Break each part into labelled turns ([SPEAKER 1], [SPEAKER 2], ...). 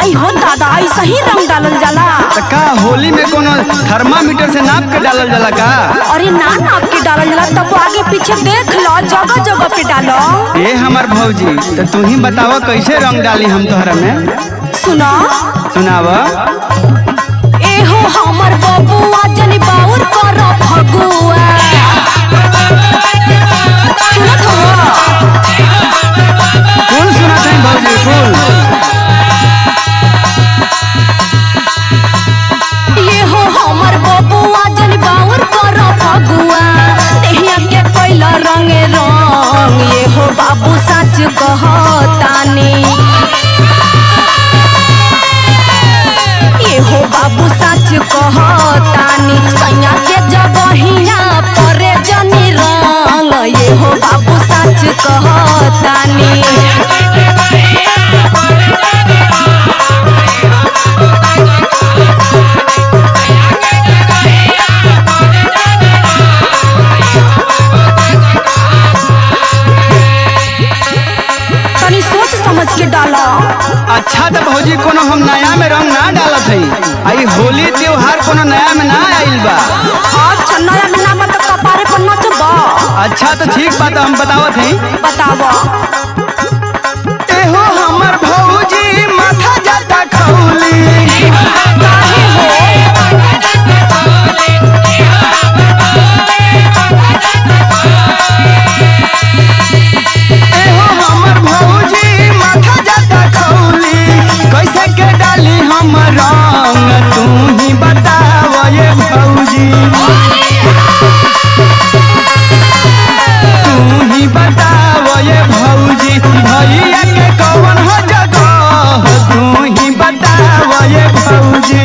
[SPEAKER 1] आई हो दादा ऐसा ही रंग डालल जाला
[SPEAKER 2] त का होली में कोनो थर्मामीटर से नाप के डालल जाला का
[SPEAKER 1] अरे ना नाप के डालल जाला तब आगे पीछे देख लो जगह जगह पे डालो
[SPEAKER 2] ए हमर भौजी तो तू ही बतावा कैसे रंग डाली हम तोहरा में
[SPEAKER 1] सुनो
[SPEAKER 2] सुनाव
[SPEAKER 1] एहो हमर बबुआ जनी बाउर कर फगुआ सुनत हो
[SPEAKER 2] फूल सुना था भौजी फूल
[SPEAKER 1] एहो हमर बबुआ जनी बाउर कर फगुआ देहिया के पहिला रंगे रंग एहो बाबू सच कहतानी एहो बाबू सच कहतानी सैया के जगहिया परे जनी रंग एहो बाबू सच कहतानी तनी सोच समझ के डाला
[SPEAKER 2] अच्छा तो भौजी कोनो हम नया में रंग ना डालत हई आई होली त्योहार कोनो नया में ना आइल बा
[SPEAKER 1] अच्छा नया महीना में तो कपारे पर नचबा
[SPEAKER 2] अच्छा तो ठीक बात हम बतावत हई
[SPEAKER 1] बतावा
[SPEAKER 2] एहो हमर भौजी माथा जाता खौली
[SPEAKER 1] काहे हो
[SPEAKER 2] एहो हमर भौजी माथा जाता खौली कैसे के डाली हम रंग तू ही बताव ये भौजी तू ही बताव ये भौजी भैया के कौन हो जगह तू ही बताव ये भौजी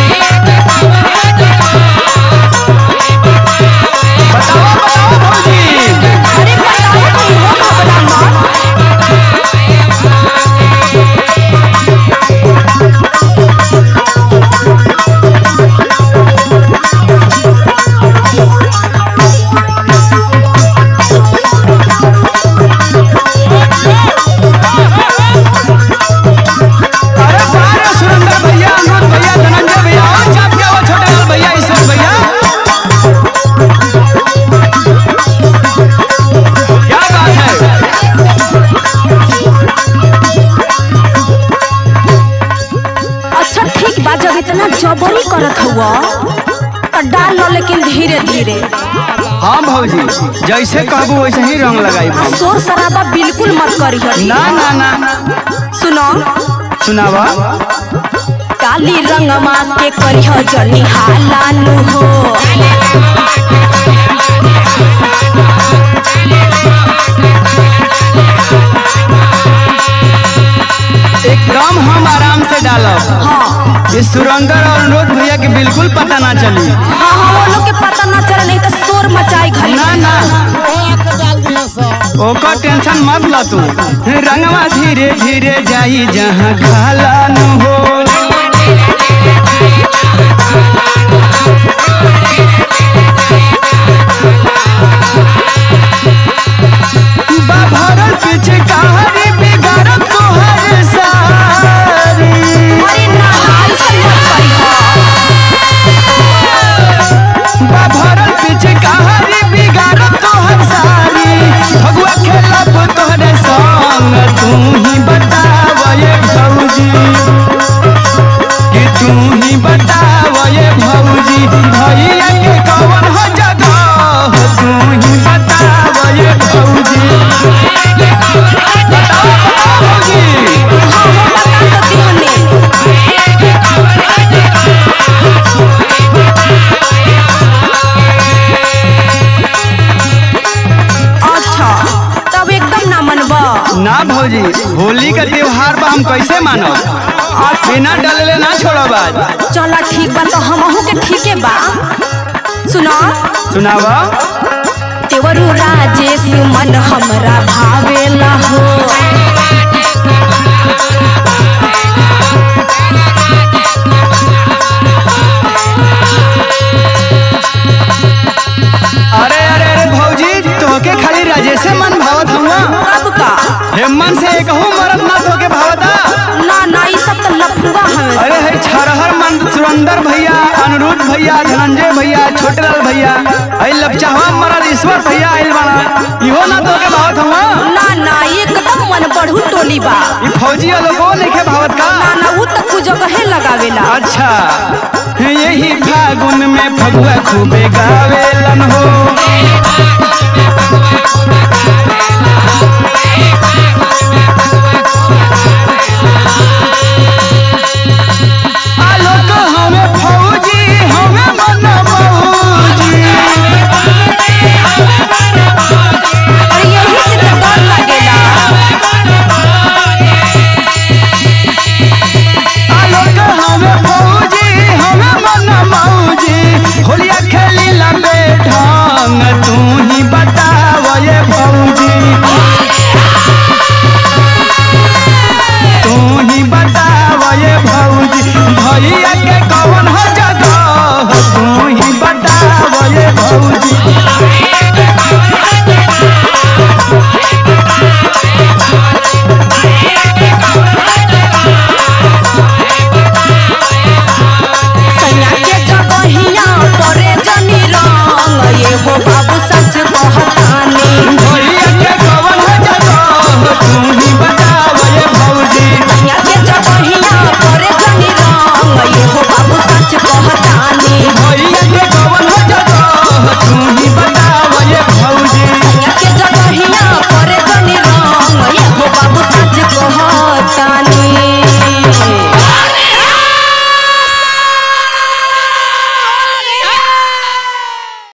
[SPEAKER 2] बताओ बताओ भौजी
[SPEAKER 1] अरे बतावा तो हो घबरा मत
[SPEAKER 2] अरे बारे सुरेंद्र भैया अनुज भैया धनंजय भैया और चाप के वो छोटे लाल भैया ईश्वर भैया क्या बात है
[SPEAKER 1] अच्छा ठीक बा जब इतना जबरी करत हुआ तो डाल लो लेकिन धीरे धीरे
[SPEAKER 2] हाँ भौजी जैसे कहबू वैसे ही रंग लगाई
[SPEAKER 1] आ शोर शराबा बिल्कुल मत करी
[SPEAKER 2] ना ना ना
[SPEAKER 1] सुनो
[SPEAKER 2] सुनावा
[SPEAKER 1] काली रंगमा के करिह जनी हालानु हो
[SPEAKER 2] एकदम हम आराम से डालब
[SPEAKER 1] हाँ
[SPEAKER 2] ये सुरेंद्र और अनुज भैया के बिल्कुल पता ना चली
[SPEAKER 1] हाँ हाँ वो लोग के पता न चले नहीं तो शोर मचाई घरी
[SPEAKER 2] ना ना ओकर टेंशन मत ला तू रंगवा धीरे धीरे जाई जहाँ खाला न हो बा भरल पीछे कहानी बिगाड़ तोहर सारी
[SPEAKER 1] अरे ना ना ऐसा मत करिह
[SPEAKER 2] बा भरल पीछे कहानी बिगाड़ तोहर सारी भगवा खेलब तोहरे संग तू ही बताव ये भौजी कि तू ही बताव ये भौजी भैया के कौन हो जगह तू ही बताव ये भौजी बताओ बताओ भौजी
[SPEAKER 1] हाँ हाँ बता तो दिहने अच्छा तब एकदम ना मनबा
[SPEAKER 2] ना भौजी होली का त्योहार बा हम कैसे मानो बिना डलले ना छोड़ब आज
[SPEAKER 1] चला ठीक बा तो हमहू के ठीके बा सुनो
[SPEAKER 2] सुनावा
[SPEAKER 1] तेवरु राजेश मन हमरा भावेला हो
[SPEAKER 2] अरे अरे अरे भौजी तोहके खाली राजेशे मन भावत हुआ
[SPEAKER 1] कब का
[SPEAKER 2] हेमन से एक मरद ना तोके भावता
[SPEAKER 1] ना ना ई सब तो लफड़ा
[SPEAKER 2] सुरेंद्र भैया अनिरुद्ध भैया धनंजय भैया छोटेलाल भैया आई लपचावा मरद ईश्वर भैया आइल बाना इहो ना तो के भावत हवा
[SPEAKER 1] ना ना एकदम मन बढ़ू टोली बा
[SPEAKER 2] ई फौजी लोगो लेके भावत का
[SPEAKER 1] ना ना उ त कुछ जगह लगावेला
[SPEAKER 2] अच्छा यही फागुन में फगुआ खूबे गावेलन हो आलोक हमें फौजी हमें मन मौजी
[SPEAKER 1] और यही से तो डर लगेला
[SPEAKER 2] आलोक हमें फौजी हमें मन मौजी होलिया खेली लंबे ढंग तू ही बताव ये फौजी तू ही बताव ये भौजी भैया के कौन